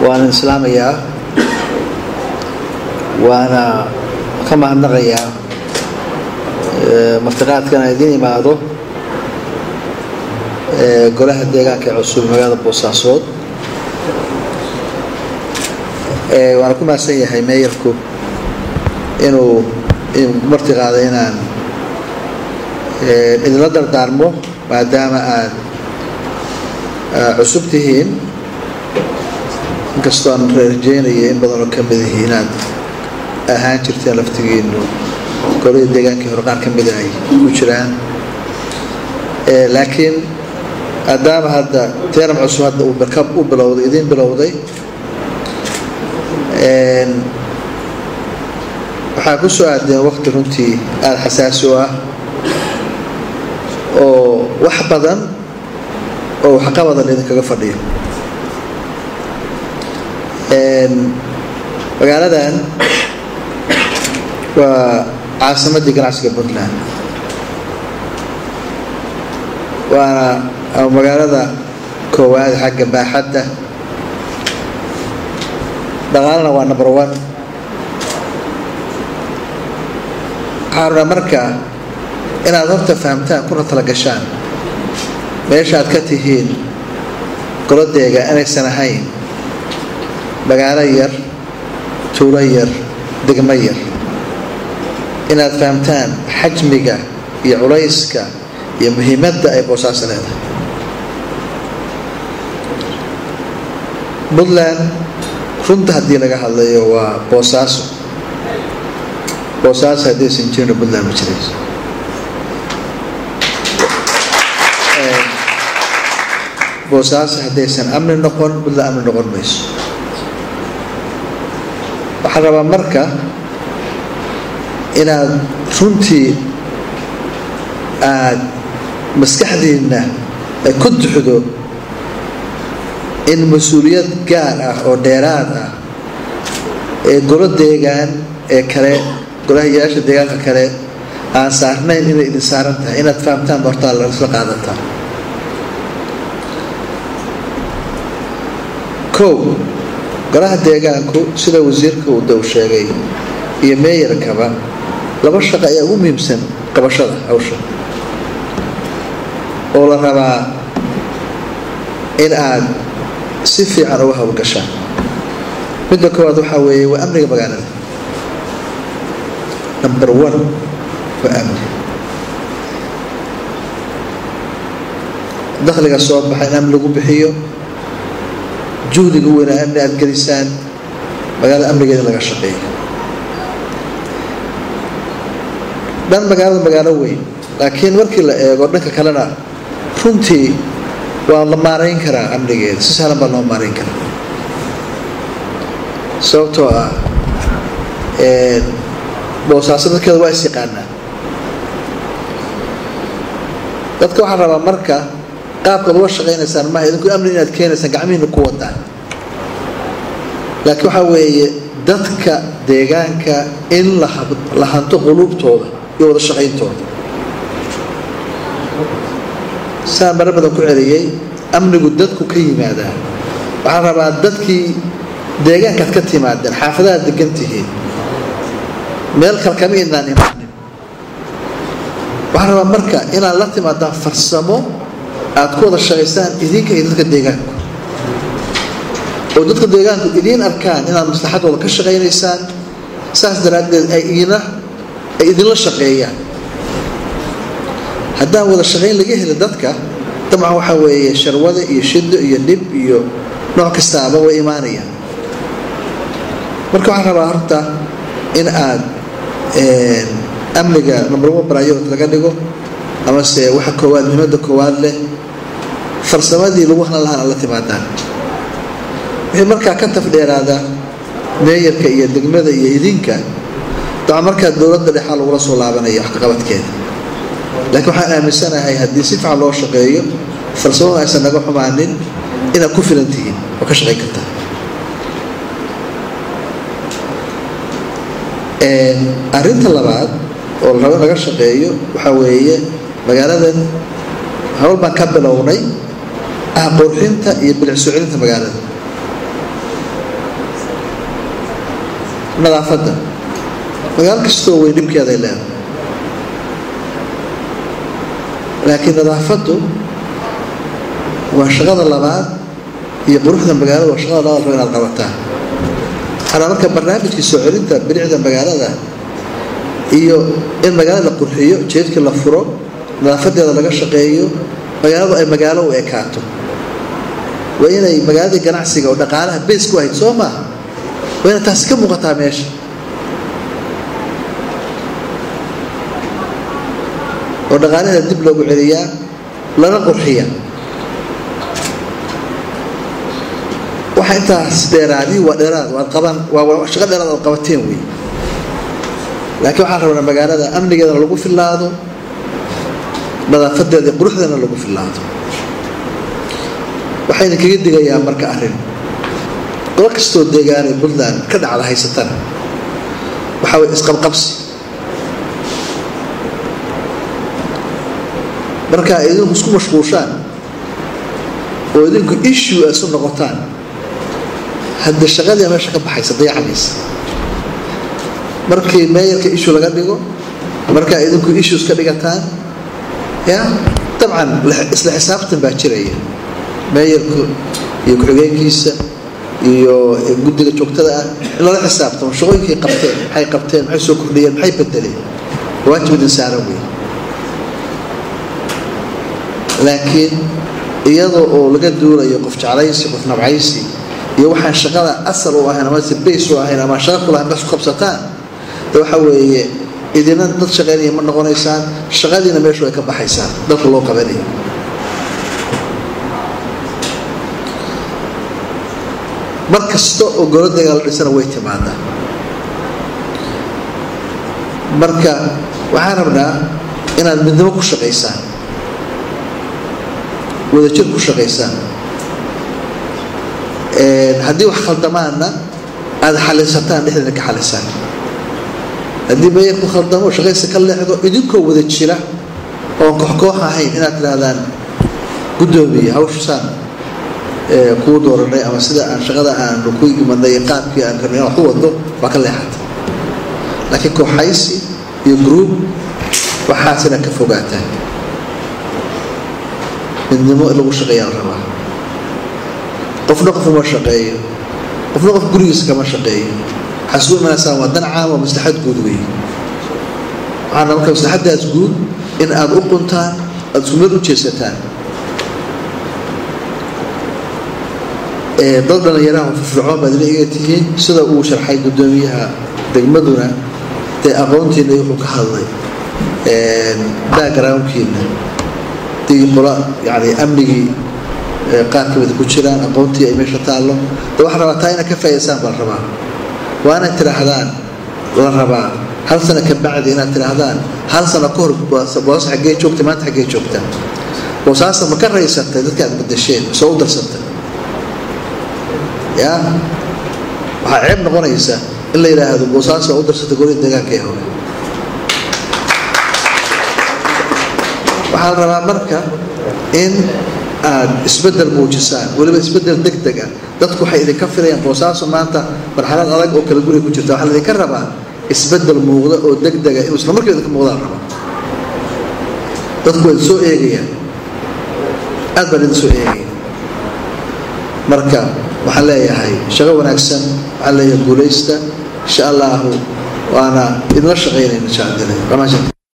waana islaamayaa waana ka mahadnaqayaa martiqaadkana idiin imaado golaha deegaanka ee cusub magaalada boosaasood waana ku mahadsan yahay meeyarku inuu marti qaaday inaan idinla dardaarmo maadaama aad cusub tihiin inkastoo aan rajeynaya in badanoo ka mid ihi inaad ahaan jirteen laftigiinu golada deegaankii hore qaar ka mida ay ku jiraan laakiin maadaama hadda teenam cusub hadda uu barkab u bilowday idiin bilowday waxaa ku soo aadeen waqti runtii aada xasaasi u ah oo wax badan oo waxqabadan idinkaga fadhiyo magaaladan waa caasimaddii ganacsiga puntland waana magaalada koowaad xagga baaxadda dhaqaalana waa number one waxaa rabaa marka inaad horta fahamtaan kuna tala gashaan meesha aad ka tihiin goladeega inaysan ahayn magaalo yar tuulo yar degmo yar inaad fahamtaan xajmiga iyo culayska iyo muhiimadda ay boosaaso leedahay puntland runta haddii laga hadlayo waa boosaaso boosaaso haddaysan jirina puntland ma jirayso boosaaso haddaysan amni noqon puntland amni noqon mayso waxaa rabaa marka inaad runtii aad maskaxdiinna ay ku duxdo in mas-uuliyad gaar ah oo dheeraad ah ee golo deegaan ee kale golahayaasha deegaanka kale aan saarnayn inay idin saaran tahay inaad fahamtaan hortaa laisla qaadataa kow golaha deegaanku sida wasiirka uu dow sheegay iyo meeyarkaba laba shaqo ayaa ugu muhiimsan qabashada hawsha oo la rabaa in aad si fiican uga howlgashaan midda koowaad waxaa weeye waa amniga magaalada number one waa amni dakhliga soo baxa in amni lagu bixiyo juhdiga weynaa amni aada gelisaan magaalada amnigeeda laga shaqeeyo dhan magaalada magaalo weyn laakiin markii la eego dhanka kalena runtii waa la maarayn karaa amnigeeda si sahlan baa loo maarayn karaa sababtoo ah boosaaso dadkeeda waa is yaqaanaa dadka waxaa rabaa marka qaabkaad uga shaqaynaysaan maaha idinku amni inaad keenaysaan gacmihiina ku wadaan laakiin waxaa weeye dadka deegaanka in la hanto quluubtooda iyo wada shaqayntooda saan mare badan ku celiyey amnigu dadku ka yimaadaa waxaa rabaa dadkii deegaankaad ka timaadeen xaafadahaad degan tihiin meel kale kama idnaan imaanin waxaa rabaa marka inaad la timaadaan farsamo aad ku wada shaqaysaan idinka iyo dadka deegaanku oo dadka deegaanku idiin arkaan inaad maslaxadooda ka shaqaynaysaan saas daraaddeed ay idina ay idinla shaqeeyaan haddaan wada shaqayn laga heli dadka dabcan waxaa weeye sharwada iyo shido iyo dhib iyo nooc kastaaba way imaanayaan marka waxaan rabaa horta in aad amniga number one priority laga dhigo amase waxa koowaad muhiimadda koowaad leh farsamadii lagu halan lahaan la timaadaan wixii markaa ka tafdheeraada meeyarka iyo degmada iyo idinka dabcan markaa dowladda dhexaa lagula soo laabanaya waxkaqabadkeeda laakiin waxaan aaminsanahay haddii si fiican loo shaqeeyo farsamadu aysan naga xumaanin inaad ku filan tihiin oo ka shaqayn kartaa arrinta labaad oo la rabo in laga shaqeeyo waxaa weeye magaaladan hawl baan ka bilownay ah qurxinta iyo bilic soo celinta magaalada nadaafadda magaalo kastoo way dhibkeeday leedahay laakiin nadaafaddu waa shaqada labaad iyo quruxda magaalada waa shaqada labaad raba inaad qabataan waxaana marka barnaamijkii soo celinta bilicda magaalada iyo in magaalada la qurxiyo jeedkii la furo nadaafadeeda laga shaqeeyo magaaladu ay magaalo u ekaato waa inay magaaladii ganacsiga oo dhaqaalaha bays ku ahayd soo maaha waa inay taasi ka muuqataa meesha oo dhaqaalaheeda dib loogu celiyaa lana qurxiya waxa intaas dheeraadii waa dheeraad waad qaban waa shaqo dheeraad aad qabateen wey laakiin waxaan rabnaa magaalada amnigeedana lagu fillaado nadaafadeeda iyo quruxdeedana lagu fillaado waxayna kaga digayaa marka arrin golo kastoo deegaanay puntland ka dhacda haysatana waxaa way isqabqabsi marka ay idinku isku mashquushaan oo idinku issue ay isu noqotaan hadda shaqadii meesha ka baxaysa dayacmaysa markii meeyarka issue laga dhigo markaa idinku issues ka dhigataan ya dabcan isla xisaabtan baa jiraya meeyarku iyo ku-xigeenkiisa iyo guddiga joogtada ah in lala xisaabtamo shaqooyinkay qabteen maxay qabteen maxay soo kordhiyeen maxay bedeleen waajib idin saaran wey laakiin iyadoo oo laga duulayo qof jeclaysi qof nabcaysi iyo waxaan shaqada asal u ahayn ama se bays u ahayn ama shaqa kulahayn bas qabsataan de waxa weeye idina dad shaqaynaya ma noqonaysaan shaqadiina meeshu ay ka baxaysaan dalka loo qabanayo mar kasta oo goladeega la dhisana way timaadaa marka waxaan rabnaa inaad midnimo ku shaqaysaan wadajir ku shaqaysaan haddii wax khaldamaanna aada xalisataan dhexdeeda ka xalisaan haddii meeyar ku khaldamo shaqaysa ka leexdo idinkoo wada jira oon kooxkoox ahayn inaad tidhaahdaan guddoomiye hawshasaan kuu dooranay ama sida aan shaqada aanu ku imanay qaabkii aan karnay wax u wado waa ka leexata laakiin kooxaysi iyo group waxaasina ka fogaataan midnimo in lagu shaqeeyaa la rabaa qofna qof uma shaqeeyo qofna qof gurigiisa kama shaqeeyo waxaa isugu imanaysaan waa dan caam oo maslaxad guud wey waxaana marka maslaxaddaas guud in aada u quntaan aada isku meel u jeesataan dad dhallinyaraha firfircoon baad ina iga tihiin sida uu sharxay guddoomiyaha degmaduna dee aqoontiina wuxuu ka hadlay backgroundkiina dii qola yani amnigii qaar kamida ku jiraan aqoontii ay meesha taallo de waxaa rabaa taa inaad ka faa'idaysaan baa la rabaa waa inaad tidhaahdaan la rabaa hal sano ka bacdi inaad tidhaahdaan hal sano ka hor boos xaggee joogta maanta xaggee joogta boosaasa ma ka raysatay dadka aad badasheen soo u darsatay ya waxaa ceeb noqonaysa in la yidhaahdo boosaas waa u darsatay golida deegaanka ee hore waxaa la rabaa marka in aad isbedel muujisaan weliba isbedel deg deg ah dadku waxay idinka filayaan boosaaso maanta marxalad adag oo kala guriga ku jirta waxaa laidinka rabaa isbedel muuqda oo deg dega inuu isla markiiba idinka muuqdaan raba dadku waa idin soo eegayaan aad baan idin soo eegaya marka waxaan leeyahay shaqo wanaagsan waxaan leeyahay guulaysta insha allahu waana idinla shaqaynayna insha allah